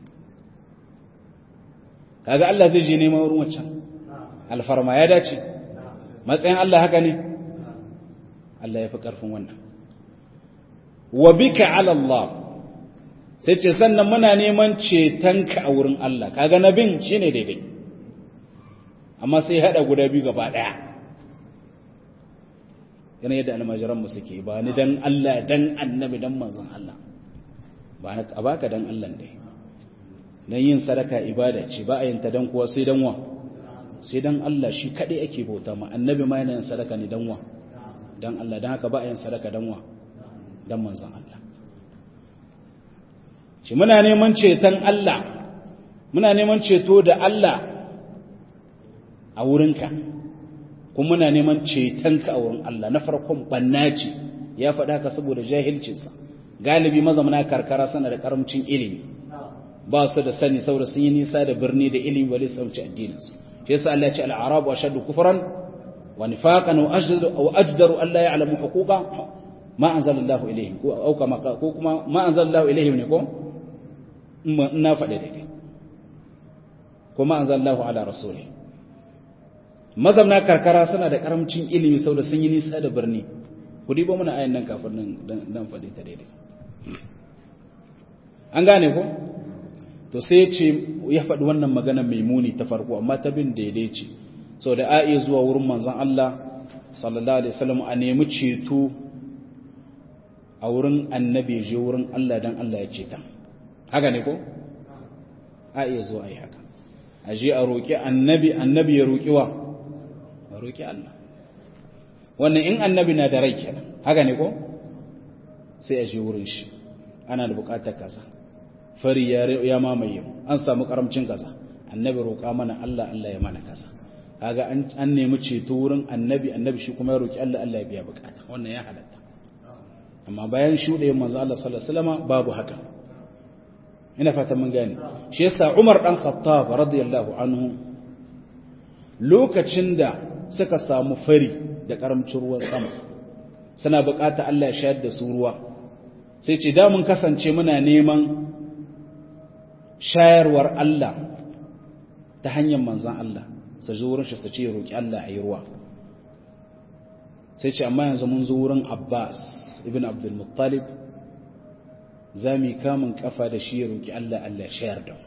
kaga Allah zai je neman wurin wancan alfarma ya dace matsayin Allah haka ne Allah ya fi ƙarfin wannan wa bika ala Allah sai ce sannan muna neman cetonka a wurin Allah kaga nabin shine daidai amma sai hada guda biyu gaba daya yana yadda almajiran mu suke ba ni dan Allah dan annabi dan manzon Allah ba a baka dan Allah dai dan yin sadaka ibada ce ba a yin ta dan kuwa sai dan wa sai dan Allah shi kadai ake bauta ma annabi ma yana yin sadaka ne dan wa dan Allah dan haka ba a yin sadaka dan wa dan manzon Allah shi muna neman ceton Allah muna neman ceto da Allah a wurinka kuma muna neman cetonka a wurin Allah na farkon banna ce ya faɗa ka saboda jahilcinsa galibi mazamana karkara sana da karamcin ilimi ba su da sani saboda sun yi nisa da birni da ilimi ba su sauci addininsu shi yasa Allah ya ce al-arabu ashaddu kufran wa nifaqan wa ajdaru wa ajdaru an la ya'lamu huquqa ma anzalallahu ilayhim ko au kama ko kuma ma anzalallahu ilayhim ne ko na faɗe daidai ko ma anzalallahu ala rasuli mazamna karkara suna da karamcin ilimi saboda sun yi nisa da birni ku dibo mana ayan nan kafin nan dan faɗe ta daidai an gane ko to sai ya ce ya faɗi wannan magana mai muni ta farko amma ta bin daidai ce sau da a iya zuwa wurin manzan Allah sallallahu alaihi wasallam a nemi ceto a wurin annabi je wurin Allah dan Allah ya ceta haka ne ko a iya zuwa a yi haka a je a roƙi annabi annabi ya roƙi wa a roƙi Allah wannan in annabi na da rai kenan haka ne ko sai a je wurin shi ana da buƙatar kaza fari ya mamaye mu an samu karamcin kaza annabi roƙa mana Allah Allah ya mana kaza kaga an nemi ceto wurin annabi annabi shi kuma ya roƙi Allah Allah ya biya buƙata wannan ya halatta amma bayan shuɗe manzo Allah sallallahu alaihi wasallam babu haka ina fatan mun gane shi yasa Umar dan Khattab radiyallahu anhu lokacin da suka samu fari da karamcin ruwan sama suna buƙata Allah ya shayar da su ruwa sai ce da mun kasance muna neman shayarwar Allah ta hanyar manzan Allah su zo wurin shi su ce roƙi Allah a yi ruwa sai ce amma yanzu mun zo wurin Abbas ibn Abdul Muttalib za mu yi kamun kafa da shi ya roƙi Allah Allah shayar da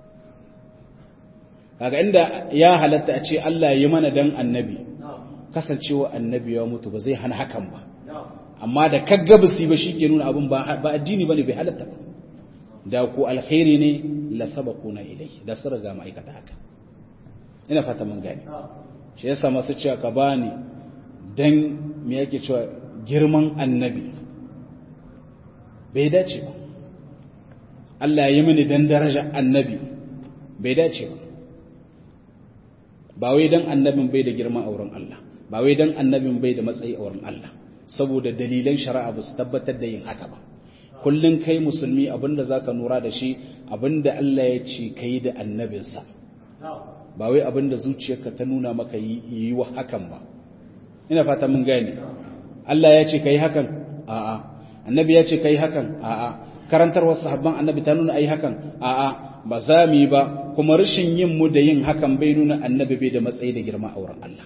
kaga inda ya halatta a ce Allah yi mana dan annabi kasancewa annabi ya mutu ba zai hana hakan ba amma da kaggabasi ba shi ke nuna abin ba addini ba ne bai halatta ba da ku alkhairi ne la sabaquna ilai da su riga ma'aikata haka ina fata mun gani shi yasa masu cewa ka bani dan me yake cewa girman annabi bai dace ba Allah ya yi mini dan daraja annabi bai dace ba ba wai dan annabin bai da girma a wurin Allah ba wai dan annabin bai da matsayi a wurin Allah saboda dalilan shari'a ba su tabbatar da yin haka ba kullum kai musulmi abinda za ka nura da shi abinda Allah ya ce ka yi da annabinsa ba wai abinda zuciyarka ta nuna maka yi wa hakan ba ina fata mun gane Allah ya ce kai hakan a'a annabi ya ce kai hakan a'a karantarwar sahabban annabi ta nuna ai hakan a'a ba za mu yi ba kuma rashin yin mu da yin hakan bai nuna annabi bai da matsayi da girma a wurin Allah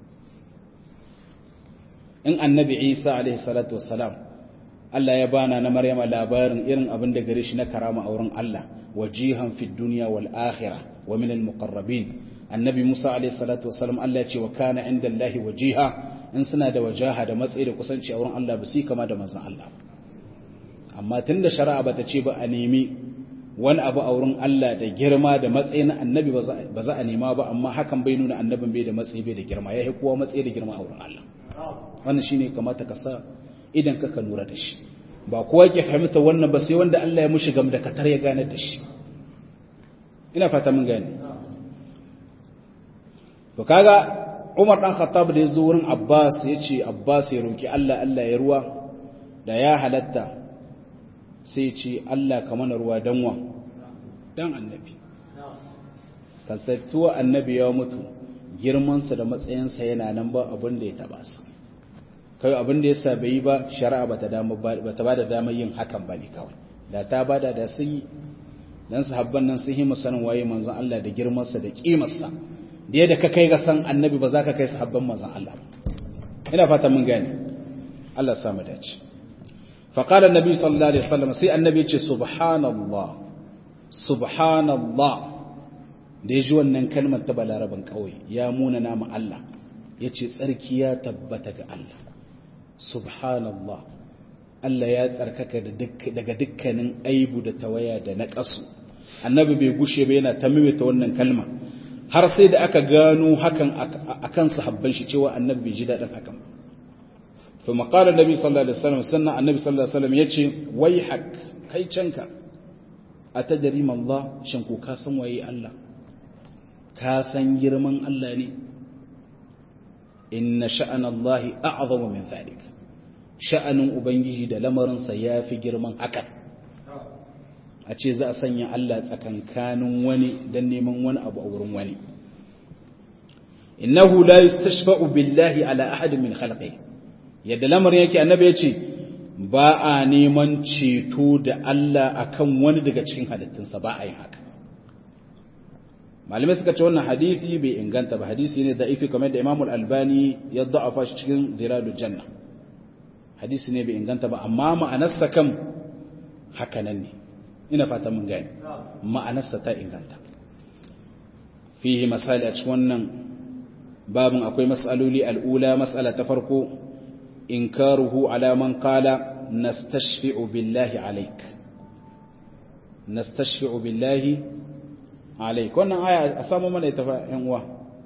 in annabi Isa alaihi salatu wassalam Allah ya bana na Maryama labarin irin abin da gare shi na karama a wurin Allah wajihan fid dunya wal akhirah wa min al muqarrabin annabi Musa alaihi salatu wassalam Allah ya ce wa kana inda Allah wajiha in suna da wajaha da matsayi da kusanci a wurin Allah ba su kama da manzon Allah amma tunda shari'a bata ce ba a nemi wani abu a wurin Allah da girma da matsayi na annabi ba za a nema ba amma hakan bai nuna annabin bai da matsayi bai da girma ya kowa matsayi da girma a wurin Allah wannan shine kamata ka sa idan ka ka lura da shi ba kowa ke fahimta wannan ba sai wanda Allah ya mushi gam da katar ya gane da shi ina fata mun gane to kaga Umar dan Khattab da yazo wurin Abbas ya ce Abbas ya roki Allah Allah ya ruwa da ya halatta sai ce Allah ka mana ruwa danwa dan annabi kasantuwa annabi ya mutu girmansa da matsayinsa yana nan ba abin da ya taba sa kai abin da yasa bai yi ba shari'a bata dama bata bada damar yin hakan ba ne kawai da ta bada da sun yi dan sahabban nan sun yi musanin waye manzon Allah da girmansa da kimarsa da yadda ka kai ga san annabi ba za ka kai sahabban manzon Allah ina fata mun gane Allah ya samu dace فقال النبي صلى الله عليه وسلم سي النبي يقول سبحان الله سبحان الله da ya ji wannan kalmar ta balaraban kawai ya muna nama Allah ya ce tsarki ya tabbata ga Allah subhanallah Allah ya tsarkaka daga dukkanin aibu da tawaya da naƙasu annabi bai gushe ba yana ta mimita wannan kalma har sai da aka gano hakan akan sahabban shi cewa annabi bai ji daɗin hakan ba ثم قال النبي صلى الله عليه وسلم سنة النبي صلى الله عليه وسلم يتشي ويحك كي چنك أتدري ما الله شنكو كاسم وي الله كاسم يرمن الله ني إن شأن الله أعظم من ذلك شأن أبنجي دا لمرن سيافي جرمن حكا أتشي زا سنيا الله تكن كانوا وني دني من ون أبو أورم وني إنه لا يستشفع بالله على أحد من خلقه yadda lamarin yake annabi ya ce ba a neman ceto da Allah akan wani daga cikin halittunsa ba a yin haka malamai suka ce wannan hadisi bai inganta ba hadisi ne da'ifi kamar da Imam Al-Albani ya da'afa shi cikin Zilalul Janna hadisi ne bai inganta ba amma ma'anarsa kan haka nan ne ina fata mun gane ma'anarsa ta inganta fihi misali a cikin wannan babin akwai mas'aloli al'ula mas'ala ta farko إنكاره على من قال نستشفع بالله عليك نستشفع بالله عليك وانا آية أسامو من يتفا ينوى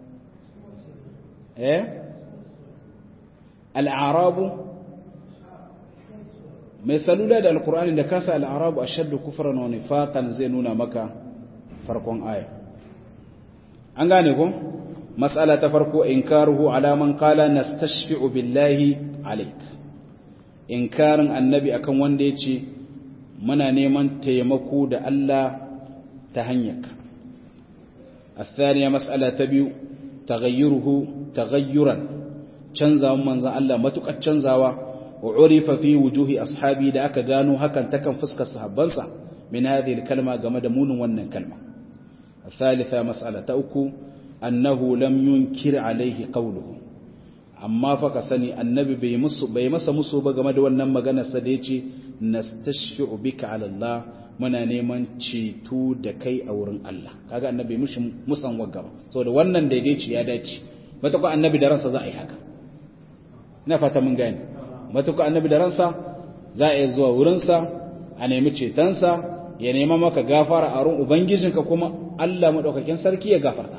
إيه الأعراب mai salula da alkur'ani da kasa al'arabu a shaddu kufuran wa nifaqan zai nuna maka farkon aya an gane ko mas'ala ta farko inkaruhu ala man qala nastashfi'u billahi alaik inkarin annabi akan wanda ya ce muna neman taimako da Allah ta hanyarka الثانية مسألة تبيو تغيره تغيرا canzawan manzan Allah matuƙar canzawa wa urifa fi wujuhi ashabi da aka gano hakan takan fuskar sahabbansa min hadhihi kalma game da munin wannan kalma الثالثة مسألة أكو أنه لم ينكر عليه قوله amma fa ka sani annabi bai musu bai masa musu ba game da wannan maganar sa da yace nastashfi'u bika ala Allah muna neman ceto da kai a wurin Allah kaga annabi mushi musan wagga ba saboda wannan daidaici ya dace matuƙa annabi da ransa za a yi haka ina fata mun gane matuƙa annabi da ransa za a yi zuwa wurin sa a nemi cetonsa ya nema maka gafara a wurin ubangijinka kuma Allah madaukakin sarki ya gafarta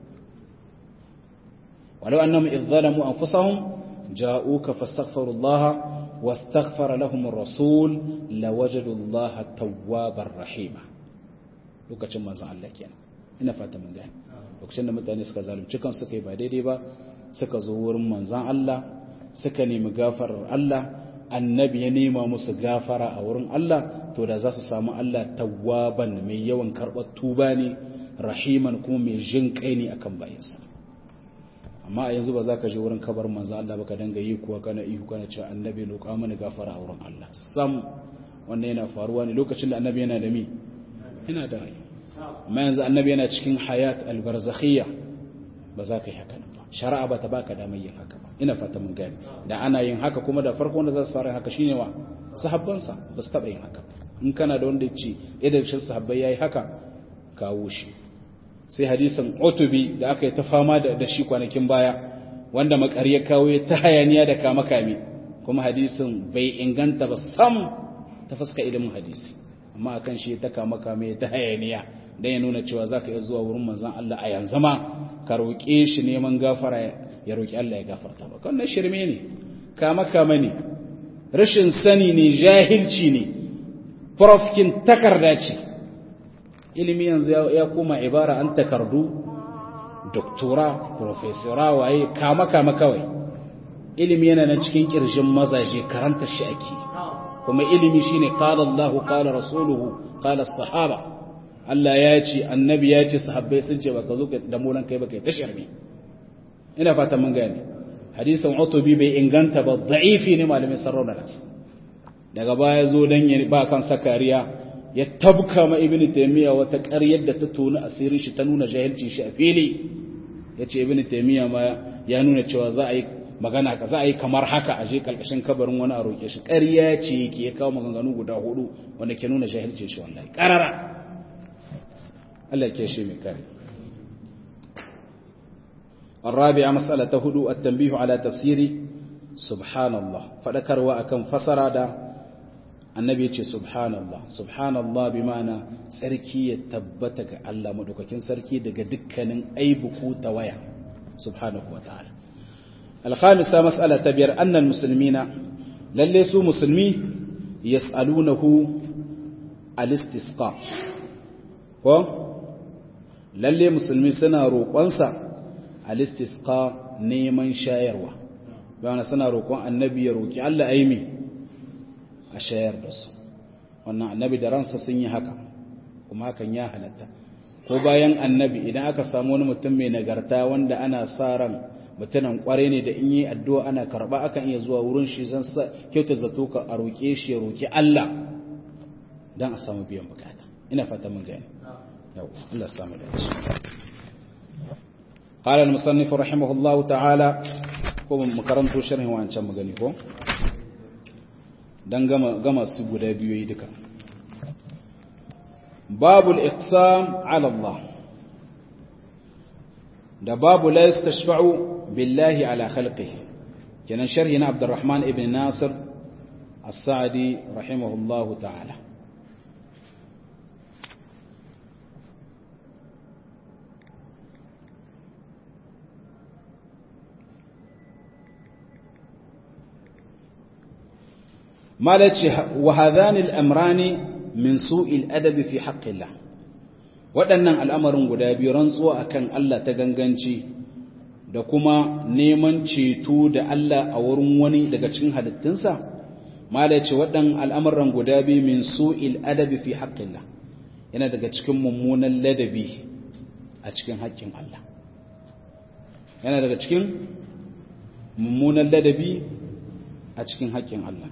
ولو أنهم إذ ظلموا أنفسهم جاءوك فاستغفروا الله واستغفر لهم الرسول لوجدوا الله توابا رحيما lokacin manzon Allah kenan ina fata mun gane lokacin da mutane suka zalunci kan suka yi ba daidai ba suka zo wurin manzon Allah suka nemi gafarar Allah annabi ya nema musu gafara a wurin Allah to da za su samu Allah tawwaban mai yawan karɓar tuba ne rahiman kuma mai jin kai ne akan bayansa amma a yanzu ba za ka je wurin kabar manzo Allah ba ka danga yi kuwa kana ihu kana cewa annabi roƙa mana gafara a wurin Allah sam wannan yana faruwa ne lokacin da annabi yana da mi yana da rai amma yanzu annabi yana cikin hayat albarzakhiyya ba za ka yi haka ba shari'a ba ta baka damar yin haka ba ina fata mun gani da ana yin haka kuma da farko wanda za su fara haka shine wa sahabbansa ba su taɓa yin haka in kana da wanda ce idan shi sahabbai yayi haka kawo shi sai hadisin otubi da aka yi ta fama da shi kwanakin baya wanda makari ya kawo ya ta hayaniya da kama kame kuma hadisin bai inganta ba sam ta fuska ilimin hadisi amma akan shi ta kama kame ta hayaniya dan ya nuna cewa zaka iya zuwa wurin manzon Allah a yanzu ma ka roƙe shi neman gafara ya roƙi Allah ya gafarta ba wannan shirme ne kama kama ne rashin sani ne jahilci ne profkin takarda ce ilimi yanzu ya koma ibara an takardu doktora profesora waye kama kama kawai ilimi yana nan cikin kirjin mazaje karanta shi ake kuma ilimi shine qala Allahu qala rasuluhu qala sahaba Allah ya ce annabi ya ce sahabbai sun ce baka zo da mulan kai baka tashar ne ina fata mun gane hadisin utubi bai inganta ba da'ifi ne malamin sarrauna nasa daga baya zo dan ya ba kan sakariya ya tabka ma ibnu taymiya wata ƙaryar da ta tona asirin shi ta nuna jahilcin shi a fili yace ibnu taymiya ma ya nuna cewa za a yi magana ka za a yi kamar haka a je kalkashin kabarin wani a roke shi ƙarya ce yake ya kawo maganganu guda hudu wanda ke nuna jahilcin shi wallahi ƙarara Allah ke shi mai kare الرابعة مسألة هدوء التنبيه على تفسير سبحان الله فذكروا أكم فسر دا النبي يقول سبحان الله سبحان الله بمعنى سركي يتبتك الله مدوككين سركي دقا دكنا أي بكو توايا سبحانه وتعالى الخامسة مسألة تبير أن المسلمين لليسوا مسلمي يسألونه الاستسقاء ko lalle musulmi suna roƙonsa alistisqa neman shayarwa bayan suna roƙon annabi ya roƙi Allah aimi a shayar da su wannan annabi da ransa sun yi haka kuma hakan ya halatta ko bayan annabi idan aka samu wani mutum mai nagarta wanda ana sa ran mutumin kware ne da in yi addu'a ana karba akan iya zuwa wurin shi zan sa kyautar zato ka a roƙe shi ya roƙi Allah don a samu biyan bukata ina fata mun gani yau Allah samu da shi قال المصنف رحمه الله تعالى ko makaranto sharhin wancan magani ko dan gama gama su guda biyu yi duka babul iqsam ala Allah da babu la yastashfa'u billahi ala khalqihi kenan sharhi na Abdurrahman ibn Nasir as-Sa'di rahimahullahu ta'ala malaci wa hadhani al-amrani min su'il adabi fi haqqillah waɗannan al'amarin guda biyu rantsuwa akan Allah ta ganganci da kuma neman ceto da Allah a wurin wani daga cikin halittunsa malaci waɗannan al'amuran guda biyu min su'il adabi fi haqqillah yana daga cikin mummunan ladabi a cikin haƙƙin Allah yana daga cikin mummunan ladabi a cikin haƙƙin Allah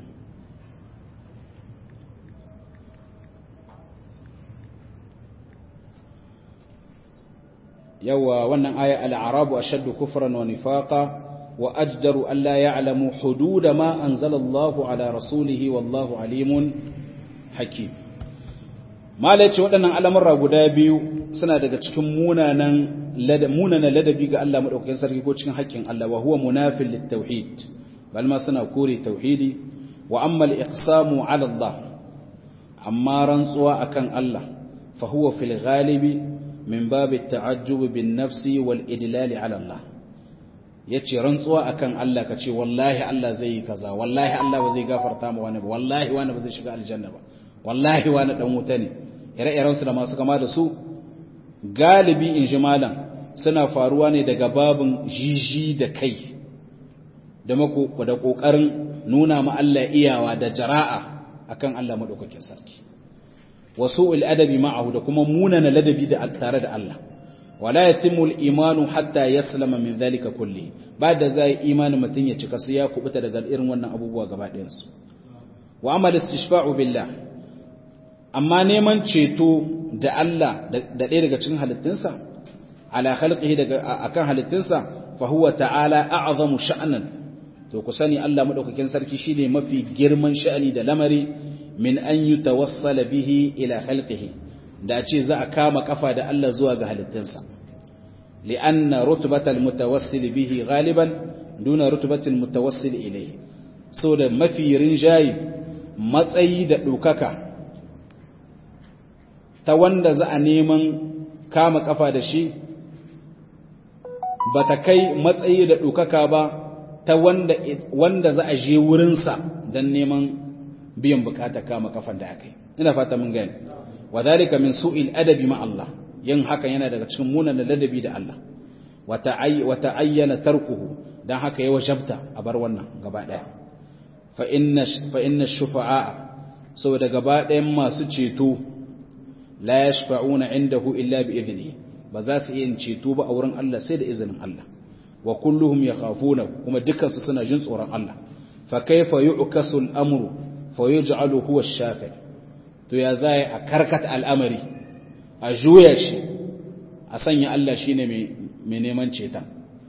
yawa wannan aya al'arabu ashaddu kufran wa nifaqa wa ajdaru an la ya'lamu hudud ma anzala Allah ala rasulihi wallahu alimun hakim malaci waɗannan al'amurra guda biyu suna daga cikin munanan munanan ladabi ga Allah madaukakin sarki ko cikin haƙƙin Allah wa huwa munafil lit-tauhid bal ma suna kore tauhidi wa amma al-iqsamu ala Allah amma rantsuwa akan Allah fa huwa fil ghalibi min babu ta'ajjub bin nafsi wal idlal ala Allah yace rantsuwa akan Allah kace wallahi Allah zai yi kaza wallahi Allah ba zai gafarta ma wani ba wallahi wani ba zai shiga aljanna ba wallahi wani dan wuta ne ire-iren su da masu kama da su galibi in ji malam suna faruwa ne daga babin jiji da kai da mako da kokarin nuna ma Allah iyawa da jara'a akan Allah madaukakin sarki wasu adabi ma'ahu da kuma munana ladabi da tare da Allah wala yatimmu al-imanu hatta yaslama min dhalika kulli ba da zai imani mutun ya cika sai ya kubuta daga irin wannan abubuwa gaba ɗayan su wa amal istishfa'u billah amma neman ceto da Allah da ɗaya daga cikin halittunsa ala khalqihi daga akan halittunsa fa huwa ta'ala a'zamu sha'nan to ku sani Allah madaukakin sarki shine mafi girman sha'ani da lamari min an yutawassala bihi ila khalqihi da ce za a kama kafa da Allah zuwa ga halittunsa li'anna rutbatal mutawassil bihi ghaliban duna rutbatil mutawassil ilayhi so da mafi rinjayi matsayi da ɗaukaka ta wanda za a neman kama kafa da shi ba ta kai matsayi da ɗaukaka ba ta wanda, wanda za a je wurinsa don neman biyan bukata kama kafan da aka yi ina fata mun gani wa zalika min su'il adabi ma Allah yin haka yana daga cikin munan ladabi da Allah wa ta'ayyana tarkuhu dan haka ya wajabta a bar wannan gaba daya fa inna fa inna shufa'a saboda gaba ɗayan masu ceto la yashfa'una indahu illa bi idnihi ba za su iya ceto ba a wurin Allah sai da izinin Allah wa kulluhum yakhafuna kuma dukansu suna jin tsoron Allah fa kaifa yu'kasu al-amru fa yuj'alu huwa ash-shafi to ya zai a karkata al'amari a juya shi a sanya Allah shine mai mai neman ceton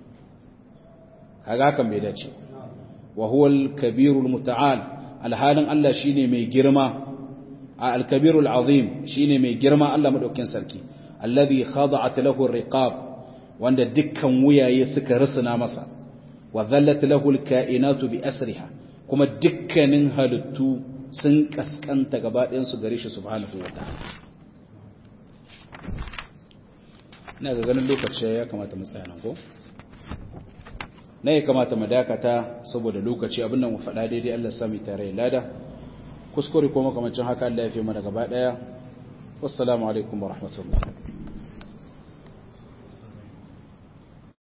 kaga kan bai dace wa huwa al-kabirul muta'al alhalin Allah shine mai girma al-kabirul azim shine mai girma Allah madaukakin sarki alladhi khada'at lahu ar-riqab wanda dukkan wuyaye suka rusuna masa wa dhallat lahu al-kainatu bi asriha kuma dukkanin halittu sun kaskanta gaba ɗayan su gare shi subhanahu wa ta'ala ina ga ganin lokaci ya kamata mu tsaya nan ko na ya kamata mu dakata saboda lokaci abin nan mu faɗa daidai Allah sami tare lada kuskure ko makamancin haka Allah ya fi mana gaba ɗaya wassalamu alaikum wa rahmatullah